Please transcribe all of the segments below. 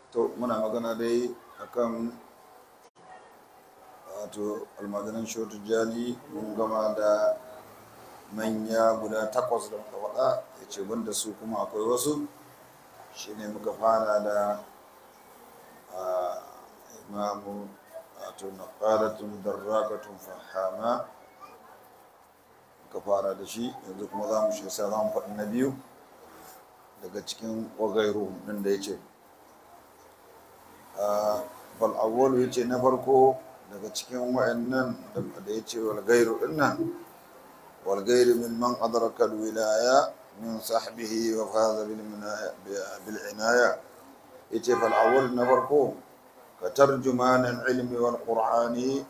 to muna magana dai akan wato almajiran shotu jani mun gama da manya guda takwas da muka faɗa ya ce banda su kuma akwai wasu shine muka fara da imamu wato naqalatun darrakatun fahama muka fara da shi yanzu kuma za mu shi za mu faɗi na biyu daga cikin wagairu ɗin da ya ce bal'awwalu ya ce na farko daga cikin wa'annan da ya ce walgairu dinnan walgairu min man adraka wilaya min sahbihi wa faza bil inaya ya ce bal'awwal na farko ka tarjumanin ilmi wal qur'ani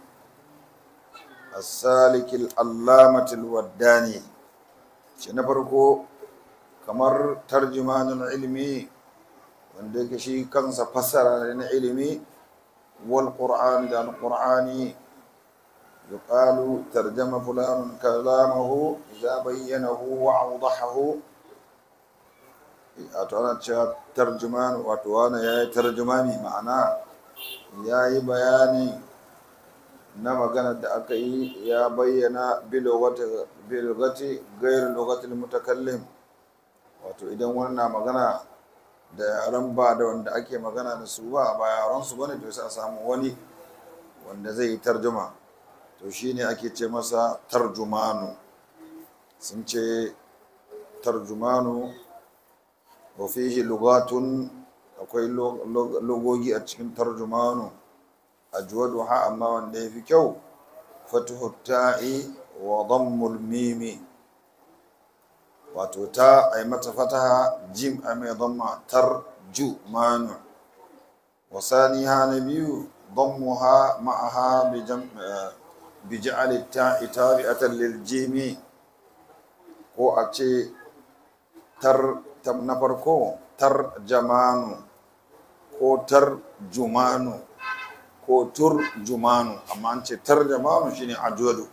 السالك العلامة الوداني shi na farko kamar tarjumanin ilmi wanda yake shi kansa fassara na ilimi wal qur'an da al qur'ani yuqalu tarjama fulan kalamahu idza bayyanahu wa awdahahu wato ana cewa tarjuman wato wani yayi tarjumani ma'ana yayi bayani na magana da aka yi ya bayyana bilogati gairu lokatil mutakallim wato idan wani na magana da yaran ba da wanda ake magana da su ba ba yaran su bane to sai a samu wani wanda zai yi tarjuma to shine ake ce masa tarjumanu sun ce tarjumanu wa fihi lugatun akwai logogi a cikin tarjumanu ajwaduha amma wanda yafi kyau fatuhu ta'i wa dammul mimi wato ta ay mata fataha jim ay mai damma tarjumanu wa saniha nabiyu dammuha ma'aha bi jam bi ja'al ta'i tabi'atan lil jimi ko a ce tar na farko tarjamanu ko tarjumanu ko turjumanu amma an ce tarjamanu shine ajwadu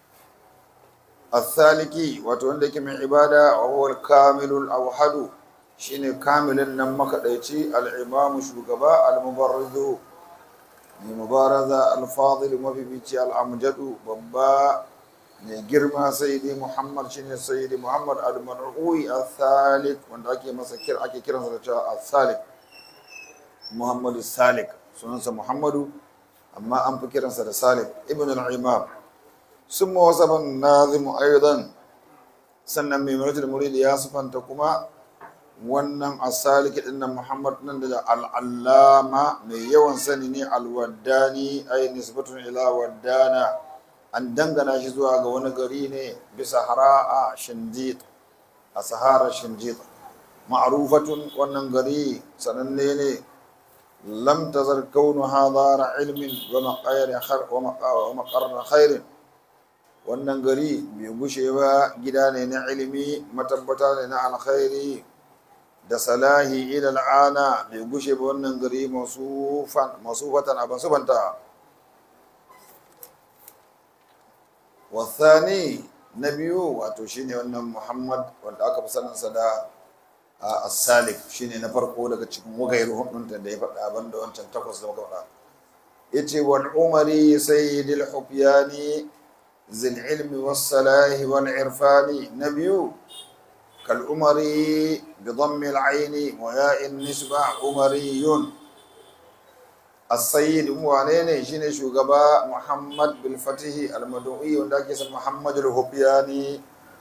athaliki wato wanda yake mai ibada wa huwa al-kamilul awhadu shine kamilin nan makadaici al-imamu shugaba al-mubarridu mai mubaraza al-fadil mafifici al-amjadu babba mai girma sayyidi muhammad shine sayyidi muhammad al-mar'ui al-thalik wanda ake masa kir ake kiransa da cewa al-thalik muhammadu salik sunansa muhammadu amma an fi kiransa da salim ibn al-imam sun mawasaban nazimu aidan sannan mai maratul muridi ya sufanta kuma wannan asaliki din nan muhammad nan da al'allama mai yawan sani ne alwaddani ay nisbatun ila waddana an dangana shi zuwa ga wani gari ne bisa hara'a shinjit a sahara shinjit ma'rufatun wannan gari sananne ne لم تزل كونها دار علم ومقر خير ومقر خير wannan gari bai gushe ba gida ne na ilimi matabbata ne na alkhairi da salahi ila al'ana bai gushe ba wannan gari masufatan abin subanta wasani na biyu wato shine wannan muhammad wanda aka fi saninsa da as-salik shine na farko daga cikin wagairu hudun da ya faɗa banda wancan takwas da muka faɗa yace wal umari sayyidil hufyani zil ilmi was salahi wal irfani nabiyu kal umari bi dhammi al ayn wa ya in nisba umariyun as-sayyid wane ne shine shugaba muhammad bil fatih al madui wanda ake san muhammad al hufyani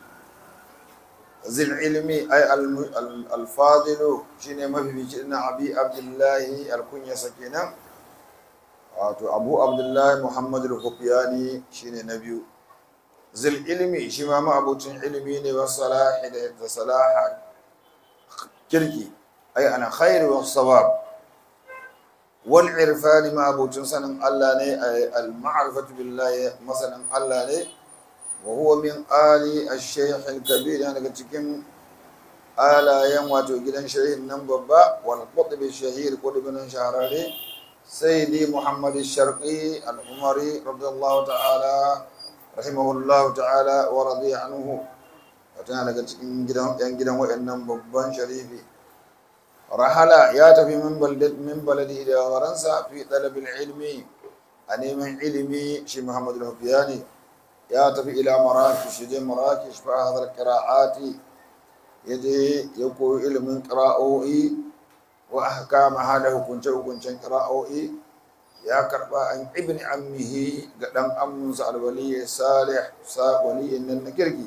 zil ilmi ay alfadilu shine mafifici na abi abdullahi alkunya kenan wato abu abdullahi muhammad al-hufyani shine na biyu zil ilmi shi ma ma'abucin ilmi ne wa salahi da salaha kirki ay ana khairu wa sawab wal irfani ma'abucin sanin Allah ne ay al-ma'rifatu billahi masanin Allah ne وهو من آل الشيخ الكبير يعني cikin alayen wato gidan shehin nan babba wal qutb shahir qutbin shahararre sayyidi muhammad sharqi al-umari radiyallahu ta'ala rahimahullahu ta'ala wa radiya anhu wato daga cikin gidan yan gidan wayannan babban sharifi rahala ya tafi min balad min baladi da waransa fi talabil ilmi a neman ilimi shi Muhammad al-Hufiyani ya tafi ila Marrakesh je Marrakesh fa hadar qira'ati yaje ya koyi ilimin qira'o'i wa ahkama hada hukunce hukuncen qira'o'i ya karba an ibn ammihi ga dan ammunsa al-wali salih sa waliyin nan na kirki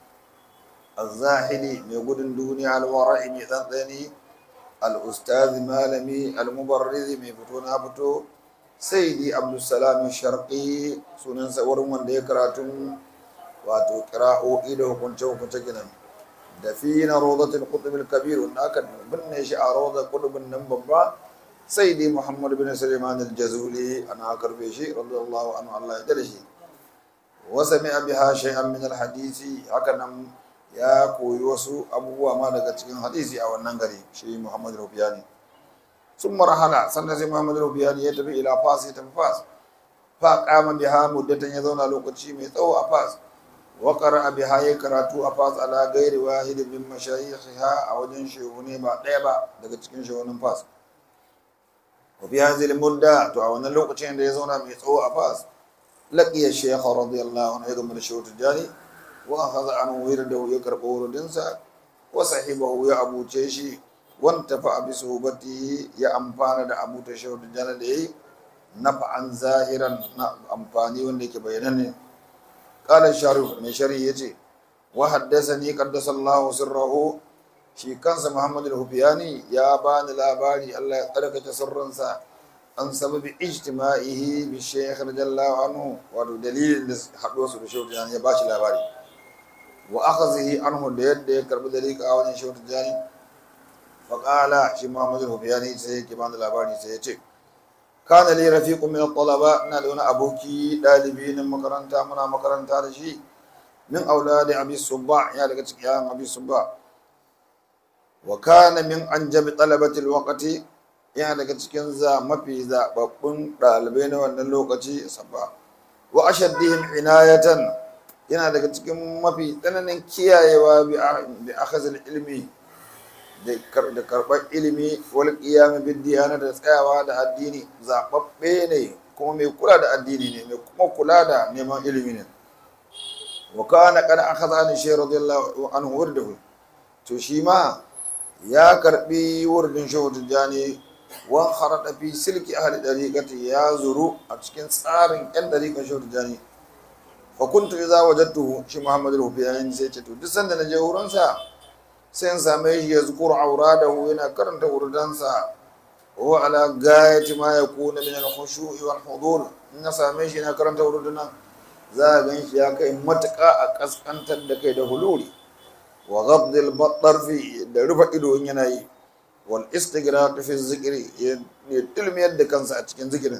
الزاهدي mai gudun duniya alwara'i mai tsantsani al'ustazi malami almubarrizi mai fito na fito sai di abdulsalam sharqi sunansa wurin wanda ya karatun wato kira'o'i da hukunce hukunce ginan da fi na rodatul kutubul kabir wanda aka binne shi a rodar kutubin nan babba sai di muhammad bin suleiman al-jazuli ana karbe shi radiyallahu anhu Allah ya dade shi wa sami'a biha shay'an min al-hadisi haka nan ya koyi wasu abubuwa ma daga cikin hadisi a wannan gari shi Muhammad Rufiyani sun marhala sannan sai Muhammad Rufiyani ya tafi ila Fas ya tafi Fas fa qama biha muddatan ya zauna lokaci mai tsawo a Fas wa qara'a biha ya karatu a Fas ala ghairi wahid min mashayikha a wajen shehune ba ɗaya ba daga cikin shehunin Fas wa fi hadhihi mudda to a wannan lokacin da ya zauna mai tsawo a Fas laqiya shaykh radiyallahu anhu ya gama da shehu Tijani واخذ عنه ورده يقرب وردنسا وصحبه يا ابو تشي وانتفع بصحبته يا امفانا da abu ta shehu da jana da yi nafa'an zahiran na amfani wanda yake bayananne qala sharif mai shari yace wa haddathani qaddasallahu sirrahu shi kansa muhammad al-hufiyani ya bani labari Allah ya tsarkake sirrinsa an sababi ijtima'ihi bi shaykh radiyallahu anhu wato dalilin da haɗuwa su da shehu da ya bashi labari wa akhadhihi anhu da yadda ya karbi dalika a wajen shehu tijani fa qala shi muhammad al-hufiyani sai yake bani labari sai ya ce kana li rafiqun min al-talaba ina da wani aboki dalibi na makaranta muna makaranta da shi min auladi abi subba ya daga cikin yayan abi subba wa kana min anjabi talabati al-waqti ya daga cikin za mafi zababbun dalibai na wannan lokaci sabba wa ashaddihim inayatan yana daga cikin mafi tsananin kiyayewa bi akhazil ilmi da karɓar ilimi wal qiyam bid diyana da tsayawa da addini zababbe ne kuma mai kula da addini ne mai kuma kula da neman ilimi ne wa kana qad akhadha an shay radiyallahu anhu wurdahu to shi ma ya karbi wurdin shehu tijani wan kharada fi silki ahli dariqati ya zuru a cikin tsarin yan dariqan shehu tijani fa kuntu idza wajadtuhu shi muhammadu rufiyayin sai ce to duk sanda na je wurin sa sai in same shi ya zukuru auradahu yana karanta wurdansa wa ala gayati ma yakuna min al-khushu'i wal hudur in na same shi yana karanta wurdana za a gan shi ya kai matuƙa a kaskantar da kai da huluri wa ghabdil batarfi da rufe ido in yana yi wal istighraq fi zikri ya tilmiyar da kansa a cikin zikirin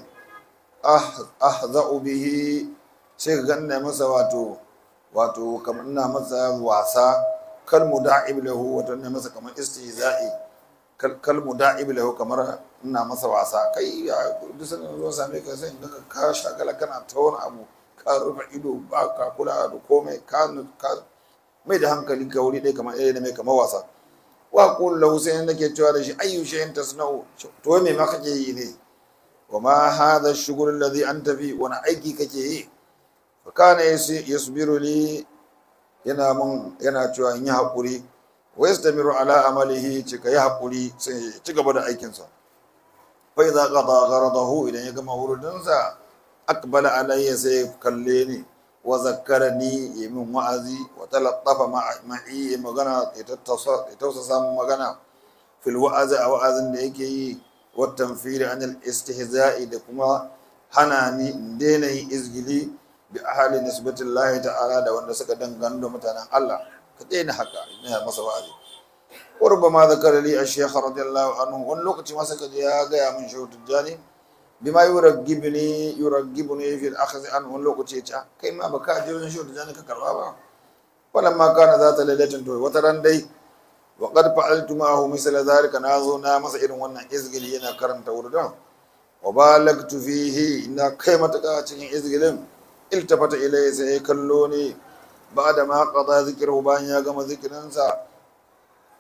ahza'u bihi sai ka ganna masa wato wato kamar ina masa wasa kal muda'ib lahu wato ina masa kamar istihza'i kal muda'ib lahu kamar ina masa wasa kai duk sanin zo same ka sai daga ka shagala kana ta wani abu ka rufe ido ba ka kula da komai ka mai da hankali ka wuri ɗaya kamar ɗaya da mai kamar wasa wa qul lahu sai nake cewa da shi ayyu shay'in tasna'u to me ma kake yi ne wa ma hadha ash-shughul alladhi anta fi wani aiki kake yi fa kana yasbiru li yana mun yana cewa in yi hakuri wa yastamiru ala amalihi cika yi hakuri sai ya ci gaba da aikinsa fa idza qada gharadahu idan ya gama wurudinsa aqbala alayya sai kalle ni wa zakkarani ya min wa'azi wa talattafa ma'i ya magana ya tausasa min magana fil wa'azi a wa'azin da yake yi wa tanfiri anil istihza'i da kuma hana ni in daina yin izgili bi ahali nisbatin lahi ta'ala da wanda suka dangane da mutanen Allah ka daina haka ina masa wa'azi qurba ma zakara li ash-shaykh radiyallahu anhu wani lokaci ma saka ya ga min shehu tijjani bima yuraggibni yuraggibni fi al-akhdh an wani lokaci ya kai ma baka je wajen shehu tijjani ka karba ba wannan ma kana zata lailatin to wata ran dai wa qad fa'altu ma'ahu misla dhalika na zo na masa irin wannan izgili yana karanta wurdan wa balagtu fihi ina kai mataka cikin izgilin iltafata ilayya sai ya kallo ne ba da ma qada zikru bayan ya gama zikirinsa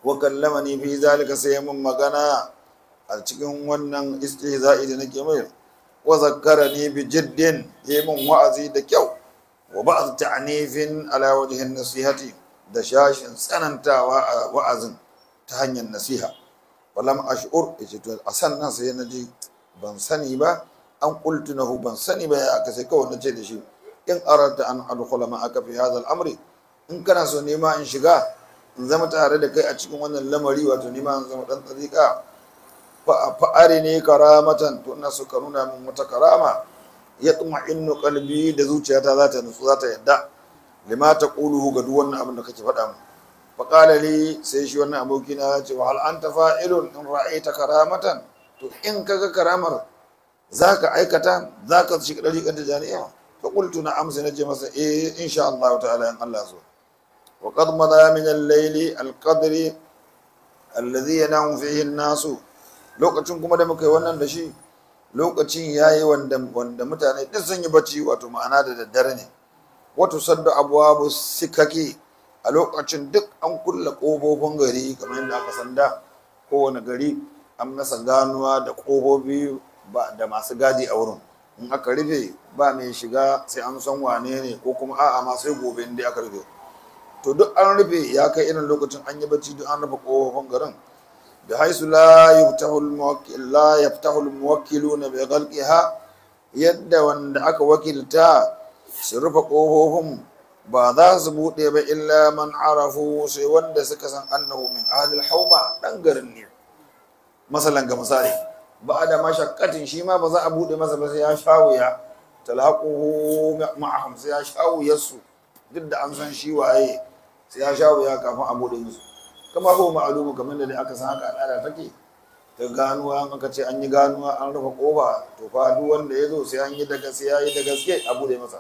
wa kallamani fi zalika sai mun magana a cikin wannan istihza'i da nake mai wa zakkarani bi jiddin yayi mun wa'azi da kyau wa ba'd ta'nifin ala wajhin nasihati da shashin tsanantawa a wa'azin ta hanyar nasiha walam ash'ur yace to a sannan sai na ji ban sani ba an qultu nahu ban sani ba ya aka sai kawai nace da shi in arata an adkhula ma'aka fi hadha al-amri in kana so nema in shiga in zama tare da kai a cikin wannan lamari wato nema in zama dan tsarika fa arini karamatan to ina so ka nuna min wata karama yatma'innu qalbi da zuciyata za ta nutsu za ta yadda lima taquluhu ga duk wannan abin da kake faɗa min fa qala li sai shi wannan aboki na ya ce wa hal anta fa'ilun in ra'aita karamatan to in kaga karamar zaka aikata zaka shiga dariƙar jami'a fa qultu na amsa nace masa eh insha Allah ta'ala in Allah so wa qad mada min al-layli al-qadri alladhi yanamu fihi an-nasu lokacin kuma da muka yi wannan da shi lokacin yayi wanda wanda mutane duk sun yi bacci wato ma'ana da daddare ne wato sadda abwabu sikaki a lokacin duk an kulle ƙofofin gari kamar yadda aka sanda kowane gari an masa ganuwa da ƙofofi da masu gadi a wurin in aka rufe ba mai shiga sai an san wane ne ko kuma a'a ma sai gobe inda aka rufe to duk an rufe ya kai irin lokacin an yi bacci duk an rufe ƙofofin garin da haisu la yaftahu la yaftahu al-muwakkiluna bi ghalqiha yadda wanda aka wakilta su rufe ƙofofin ba za su buɗe ba illa man arafu sai wanda suka san annahu min ahlil hauma dan garin ne masalan ga misali ba da mashakkatin shi ma ba za a buɗe masa ba sai ya shawuya talaquhu ma'ahum sai ya shawuya su duk da an san shi waye sai ya shawuya kafin a buɗe musu kama ko ma'alumu kamar da aka san haka al'ada take ta ganuwa an aka ce an yi ganuwa an rufe kofa to fa duk wanda ya zo sai an yi da gaske ya yi da gaske a buɗe masa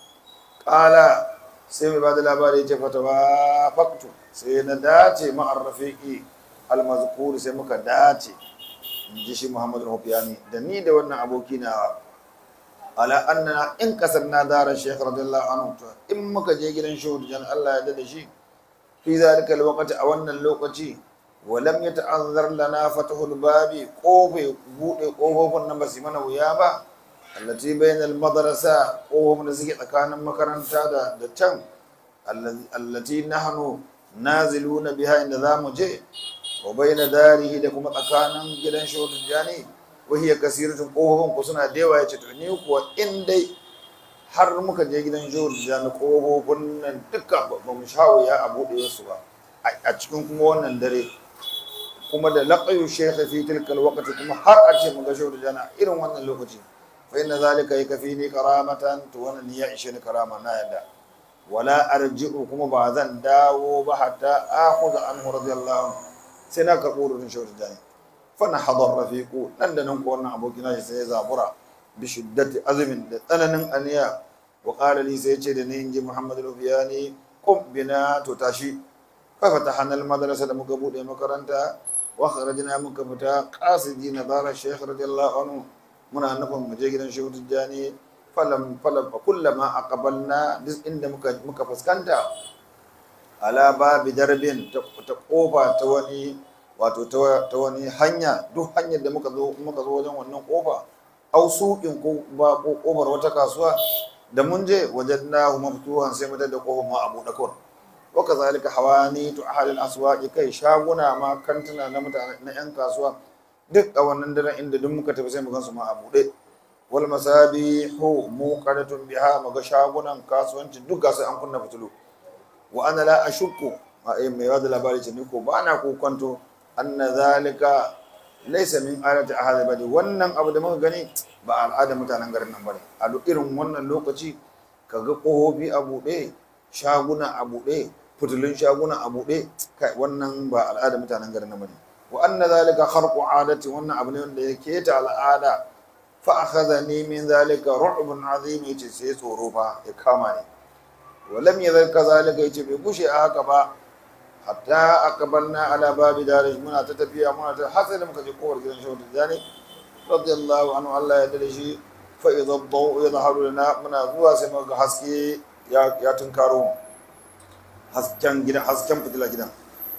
ƙala sai mai ba da labari ce fata ba faktu sai na dace ma'ar rafiƙi almazkur sai muka dace in ji shi muhammadu rufiyani da ni da wannan aboki na ala annana in kasar na dara shekh radiyallahu anhu to in muka je gidan shehu jan Allah ya da shi fi zalika alwaqti a wannan lokaci walam yata'azzar lana fatahul babi kofe bude kofofin nan ba su mana wuya ba allati bainal madrasa kofofin da suke tsakanin makaranta da da can allati nahnu naziluna biha inda zamu je wa baina darihi da kuma tsakanin gidan shehu jani wahiya kasiratun kofofin ku suna da yawa yace to ni kuwa in dai har muka je gidan shehu jani kofofin nan duka ba mu shawo ya a bude su ba a cikin kuma wannan dare kuma da laqayu shaykh fi tilka alwaqti kuma har a ce mu ga shehu jani irin wannan lokaci fa inna zalika yakfini karamatan to wannan ya ishe ni karama na yadda wala arji'u kuma ba zan dawo ba hatta akhudha anhu radiyallahu anhu sai na karɓo rufin shehu jani fana hadar rafiqu nan da nan ko wannan abokin nashi sai ya zabura bi shiddati azumin da tsananin aniya wa qala li sai ce da ni inji muhammad rufiyani qum bina to tashi fa fatahana al madrasa da muka bude makaranta wa kharajna muka fita qasidina dara shaykh radiyallahu anhu muna nufin mu je gidan shehu jani falam falam kullama aqbalna duk inda muka muka fuskanta ala babi darbin ta kofa ta wani wato ta wani hanya duk hanyar da muka zo muka zo wajen wannan kofa au suƙin ko ba ko kofar wata kasuwa da mun je wajen na maftuhan sai mu da kofar ma abu da kawai wa kazalika hawani tu ahli al-aswaqi kai shaguna ma kantuna na mutane na yan kasuwa duk a wannan daren inda duk muka tafi sai mu gansu ma a buɗe wal masabihu muqadatun biha muga shagunan kasuwanci duk ga sai an kunna fitilu wa ana la ashukku ma ai mai wada labari ce ni ko ba na kokonto anna zalika laysa min alati ahad badi wannan abu da muka gani ba al'ada mutanen garin nan bane a duk irin wannan lokaci kaga kohobi a buɗe shaguna a buɗe fitulun shaguna a buɗe kai wannan ba al'ada mutanen garin nan bane wa anna zalika kharqu adati wannan abu ne wanda yake ta al'ada fa akhadhani min zalika ru'bun azim yace sai tsoro fa ya kama ni ولم يذل كذلك yace bai kushe a haka ba hatta aqbalna ala babi darish muna ta tafiya muna ta hasali muka je kowar gidan shehu tijani radiyallahu anhu Allah ya dade shi fa idha ad-daw yadhharu lana muna zuwa sai muka haske ya ya tunkaro hasken gidan hasken fitila gidan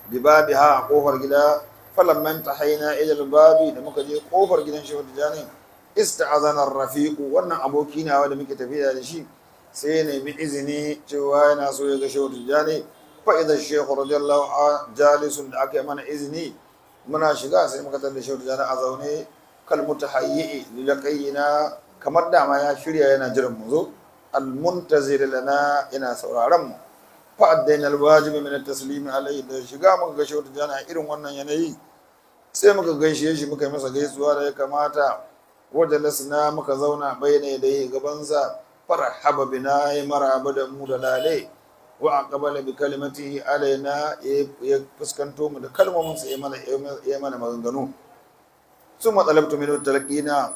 bi babiha a kofar gida falamman tahaina ila babi da muka je kofar gidan shehu tijani ista'azana rafiqu wannan aboki nawa da muke tafiya da shi sai ya nemi izini cewa yana so ya ga shehu tijani fa idan shehu radiyallahu anhu jalisun da aka yi mana izini muna shiga sai muka tada shehu tijani a zaune kal mutahayyi lilaqayina kamar dama ya shirya yana jiran mu zo al muntazir lana yana sauraron mu fa addaina al wajibi min at taslim alayhi da shiga muka ga shehu tijani a irin wannan yanayi sai muka gaishe shi muka yi masa gaisuwa da ya kamata wajalasna muka zauna bayyana yadayhi gabansa farhaba bina ya maraba da mu da lale wa aqbala bi kalimatihi alaina ya fuskanto mu da kalmomin sa ya mana ya mana maganganu summa talabtu minhu talqina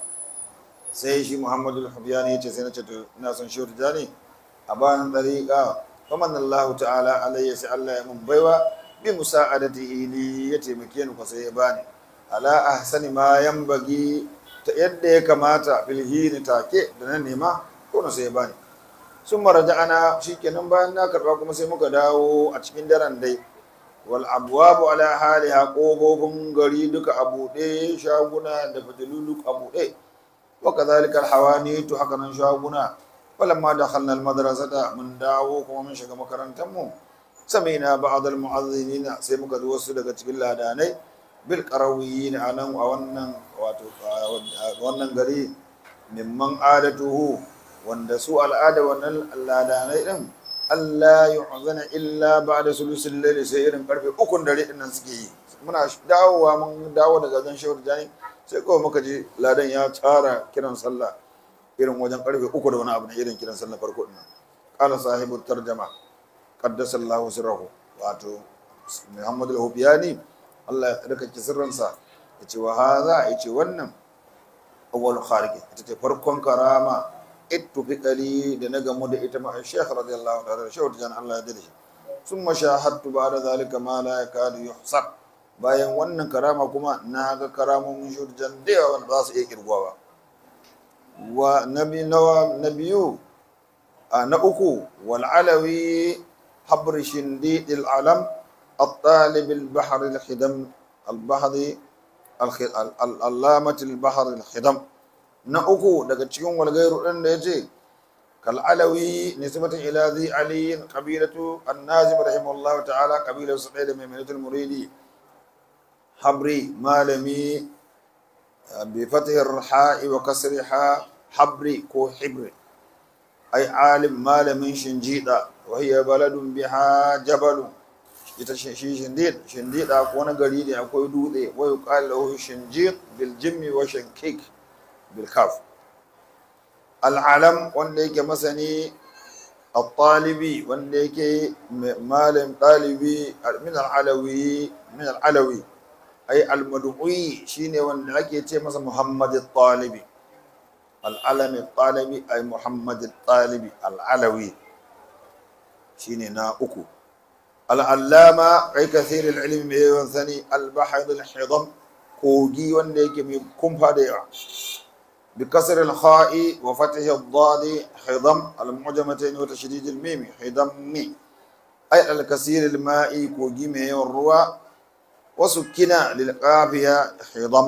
sai shi Muhammadu al-Habiyani yace sai na ce to ina son shi tijani a bayan dariqa faman Allah ta'ala alayya sai Allah ya mun baiwa bi musa'adatihi li ya taimake ni ko sai ya bani ala ahsani ma yanbaghi ta yadda ya kamata filhini take da na nema ko na sai ya bani sun maraja ana shikenan bayan na karba kuma sai muka dawo a cikin daren dai wal abwabu ala haliha kofofin gari duka a buɗe shaguna da fitilu duk a buɗe wa kadhalika alhawani to haka nan shaguna falamma dakhalna almadrasata mun dawo kuma mun shiga makarantar mu sami'na ba'd almu'adhdhinina sai muka ji wasu daga cikin ladanai bil qarawiyin anan a wannan wato wannan gari mimman adatuhu wanda su al'ada wannan ladanai din Allah yu'zana illa ba'da sulusul layli sai irin karfe ukun dare din nan suke yi muna dawowa mun dawo daga zan shawar jani sai kawai muka ji ladan ya tsara kiran sallah irin wajen karfe uku da wani abu na irin kiran sallah farko din nan qala sahibu tarjama qaddasa Allahu sirrahu wato Muhammad al-Hubiyani Allah ya tsarkake sirrinsa yace wa hadha yace wannan awwal khariq ita ce farkon karama ittufiqali da na gamu da ita ma Sheikh radiyallahu ta'ala shehu jan Allah ya dade shi summa shahadtu ba'da zalika ma la yakadu yuhsab bayan wannan karama kuma na ga karamomin shehu jan da yawa ba su iya kirgwa ba wa nabi nawa nabiyu na uku wal alawi habr shindi al alam الطالب البحر الخدم البحر العلامة البحر الخدم na uku daga cikin walgairu ɗin da ya ce kal'alawi nisbatin ila zai aliyin ƙabilatu annazim rahimahullah ta'ala ƙabilar su ɗaya da mai minatul muridi habri malami bi fatihar ha'i wa kasri ha habri ko hibri ai alim malamin shinjida wa hiya baladun biha jabalun ita shi shindid shindida ko wani gari da akwai dutse wa yuqalu lahu shinjid bil jimmi wa shankik بالكاف العلم wanda yake masani الطالبي wanda yake malam ɗalibi min al'alawi min al'alawi ay al-mad'u'i shine wanda ake ce masa Muhammad al-Talibi al-alami al-talibi ay Muhammad al-Talibi al-alawi shine na uku al-allama ay kathir al-ilmi mai yawan sani al-bahd al-hidam kogi wanda yake mai kumfa da yawa بكسر الخاء وفتح الضاد حضم المعجمتين وتشديد الميم حضم أي الكثير الماء كوجيمه والروى وسكن للقافية حضم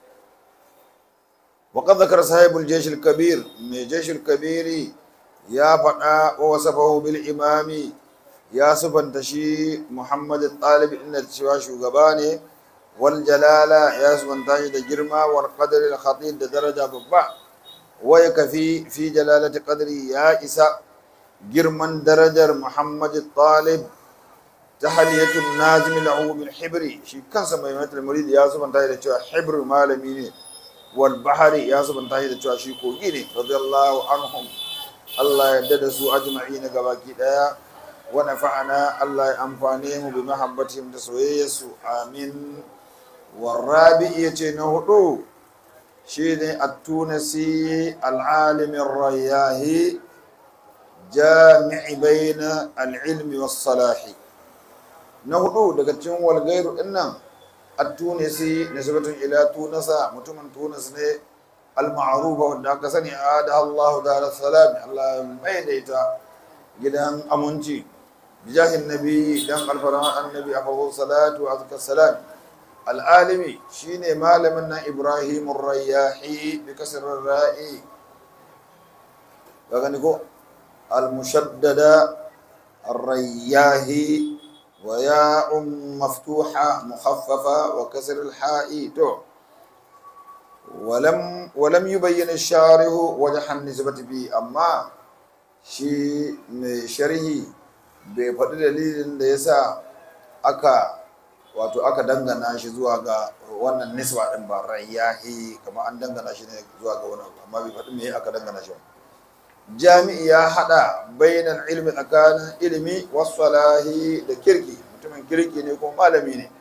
وقد ذكر صاحب الجيش الكبير من الجيش الكبير يا فتى ووصفه بالإمام يا سبن تشي محمد الطالب إن تشوى شوغباني والجلالة يا سبحانه تاجد جرما والقدر الخطير درجة ببع ويكفي في جلالة قدري يا إساء جرما درجة محمد الطالب تحلية النازم له بالحبر شي كان سمى المريد يا سبحانه تاجد حبر مالمين والبحر يا سبحانه تاجد شي كوغيني رضي الله عنهم الله يددسوا أجمعين قباكي دايا ونفعنا الله أنفانيهم بمحبتهم تسويسوا آمين والرابع يتنهدو شيني التونسي العالم الرياهي جامع بين العلم والصلاح نهدو دقتين والغير إنه التونسي نسبة إلى تونس متمن تونس ne المعروفة wanda aka sani ada Allah da salam Allah mai daita gidan aminci bijahin nabi dan alfaran annabi afdal salatu wa azka salam al'alimi shine malamin nan ibrahim ar-rayyahi bi kasr ar-ra'i kaga ni ko al-mushaddada ar-rayyahi wa ya'un maftuha mukhaffafa wa kasr al-ha'i to ولم ولم يبين الشارح وجه النسبة به أما shi mai sharhi bai faɗi dalilin da ya sa aka wato aka dangana shi zuwa ga wannan nisba ɗin ba rayyahi kamar an dangana shi ne zuwa ga wani amma bai faɗi me aka dangana shi jami'i ya haɗa bainan ilmi tsakanin ilimi wasalahi da kirki mutumin kirki ne kuma malami ne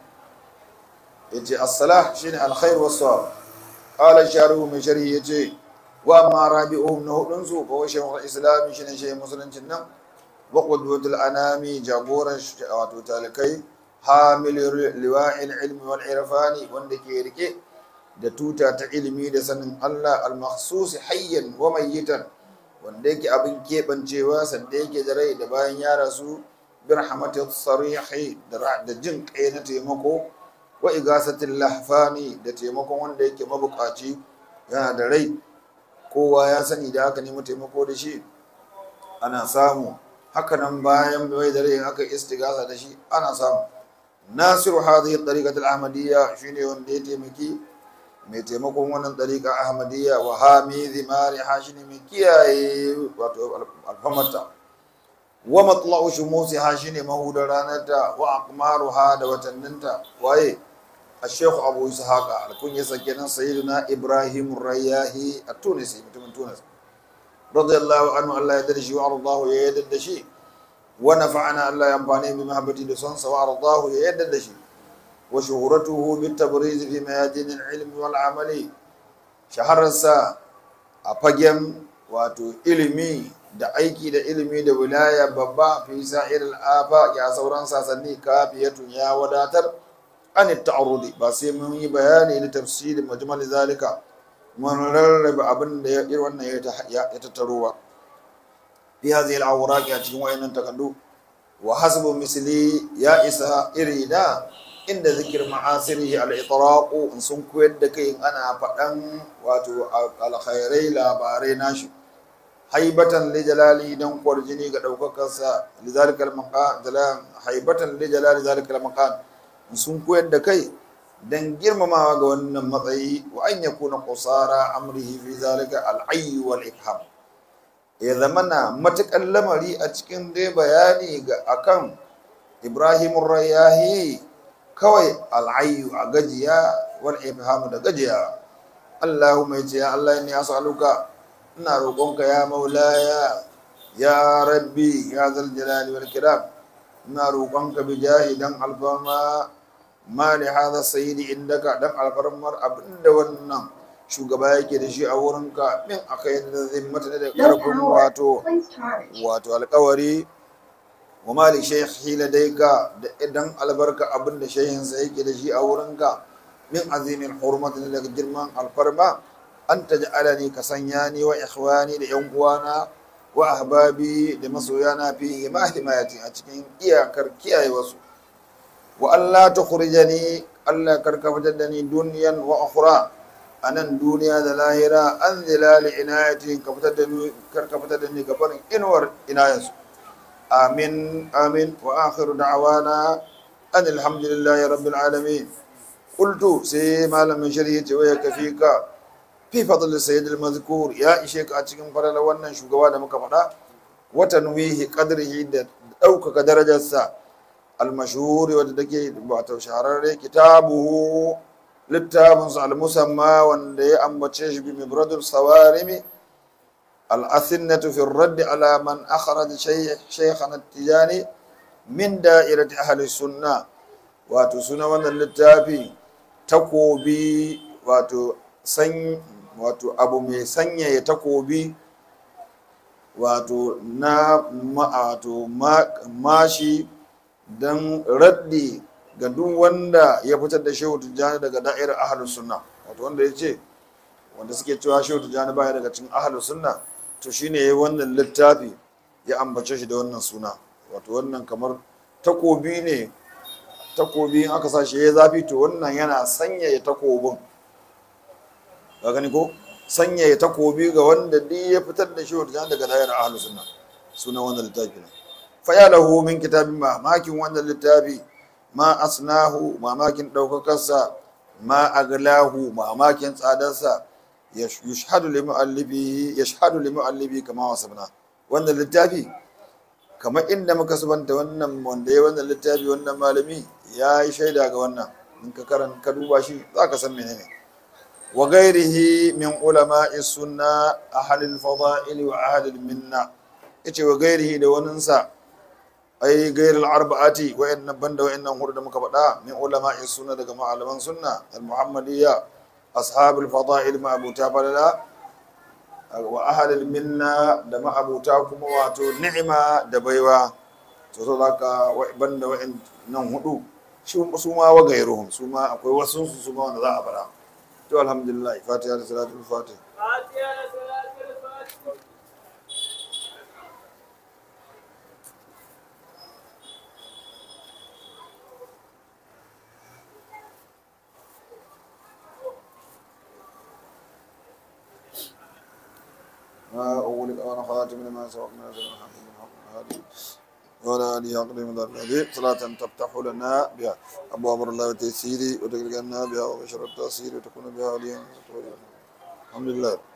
ya ce assalah shine alkhair wasu qala sharuhu mai sharhi ya ce wa amma rabi'uhum na hudunsu fa wa shaykhul islam shine shi musuluncin nan wa qudwatul anami jagoran wato talikai hamil liwa'il ilmi wal irfani wanda ke rike da tuta ta ilimi da sanin Allah al makhsus hayyan wa mayyitan wanda yake abin kebancewa sanda yake da rai da bayan ya rasu bi rahmatis sarihi da jin kai na taimako wa igasatil lahfani da taimakon wanda yake mabukaci yana da rai kowa ya sani da aka nemi taimako da shi ana samu hakanan bayan bai da rai aka istigasa da shi ana samu nasiru hadhihi tariqat al-ahmadiyya shine wanda ya taimaki mai taimakon wannan tariqa ahmadiyya wa hami zimari hashini mai kiyaye wato alfamarta wa matla'u shumusi hashini mahudar ranarta wa aqmaruha da watanninta waye الشيخ أبو إسحاق الكون يسكن سيدنا إبراهيم الرياهي التونسي من تونس رضي الله عنه الله يدرشي وأرضاه يددشي ونفعنا الله ينفعني بمحبتي لصنص وأرضاه يددشي وشهرته بالتبريز في ميادين العلم والعمل شهر الساعة أفجم واتو إلمي da aiki da ilimi da wilaya babba fi sa'ir al'afa ya sauran sasanni kafiyatun ya wadatar an ta'arudi ba sai mun yi bayani da tafsirin majmal zalika mun rarraba abin da ya irin wannan ya tattaro ba fi hadhihi al-awraq a cikin wayannan takaddu wa hasbu misli ya isa irina inda zikir ma'asirihi al-itraq in sun koyar da kai ana faɗan wato alkhairai labarai nashi haibatan li jalali dan kwarjini ga daukakarsa li zalikal maqam haibatan li jalali zalikal maqam sun koyar da kai don girmamawa ga wannan matsayi wa an ya kuna kusara amrihi fi zalika al'ayyu wal ifham ya zama na matukan lamari a cikin dai bayani ga akan ibrahim rayahi kawai al'ayyu a gajiya wal ifham da gajiya allahumma ya ce ya allah ne as'aluka ina roƙonka ya maulaya ya rabbi ya zal jalali wal kiram ina roƙonka bi jahidan alfama ma li hadha sayyidi indaka dan alfarmar abinda wannan shugaba yake da shi a wurinka min akai da zimmata da karfin wato wato alƙawari wa mali shaykhi ladaika da idan albarka abinda shaykhin sa yake da shi a wurinka min azimin hurmatin daga girman alfarma an taj'alani ka sanya ni wa ikhwani da yan uwana wa ahbabi da masoyana fi ma himayati a cikin iyakar kiyaye wasu wa Allah ta kurjani Allah karka fitar da ni duniyan wa ukhra anan duniya da lahira an zilali inayati ka fitar da ni karka fitar da ni gabarin inuwar inayansu amin amin wa akhiru da'wana an alhamdulillahi rabbil alamin qultu sai malamin shari'a ce waya kafika fi fadl sayyid al-mazkur ya ishe ka a cikin farala wannan shugaba da muka faɗa wa tanwihi qadrihi da ɗaukaka darajarsa al-mashhur wadda take wato shahararre kitabuhu littafinsa al-musamma wanda ya ambace shi bi mibradul sawarimi al-athinnatu fi ar-radd ala man akhraj shaykhana at-tijani min da'irati ahli sunna wato suna wannan littafi takobi wato san wato abu mai sanyaya takobi wato na wato mashi don raddi ga duk wanda ya fitar da shehu tijjani daga da'irar ahalus sunna wato wanda ya ce wanda suke cewa shehu tijjani baya daga cikin ahalus sunna to shine yayi wannan littafi ya ambace shi da wannan suna wato wannan kamar takobi ne takobi in aka sa shi ya zafi to wannan yana sanyaya takobin ka gani ko sanyaya takobi ga wanda duk ya fitar da shi wata daga dayar ahlu sunna sunan wannan littafi ne fa ya lahu min kitabin mamakin wannan littafi ma asnahu mamakin daukakarsa ma aglahu mamakin tsadarsa yashhadu li muallibihi yashhadu li muallibi kama wasabna wannan littafi kamar inda muka subanta wannan wanda ya wannan littafi wannan malami ya yi shaida ga wannan in ka karan ka duba shi za ka san menene wa gairihi min ulama'i sunna ahlil fada'il wa ahlil minna yace wa gairihi da waninsa ai gairil arba'ati wa inna banda wa innan hudu da muka faɗa min ulama'i sunna daga malaman sunna al muhammadiyya ashabul fada'il ma abuta falala wa ahalil minna da ma'abuta kuma wato ni'ima da baiwa to so zaka banda wa'in nan hudu su ma wa gairuhum su ma akwai wasu su su ma wanda za a fara to alhamdulillah fatiha da salatul fatih ما أولك أنا خاتم لما سبقنا نزل الحمد لله ولا آله أقدم ذا الذي صلاة تفتح لنا بها أبواب الله وتيسيري وتقلقنا بها وبشر التأثير وتكون بها وليا الحمد لله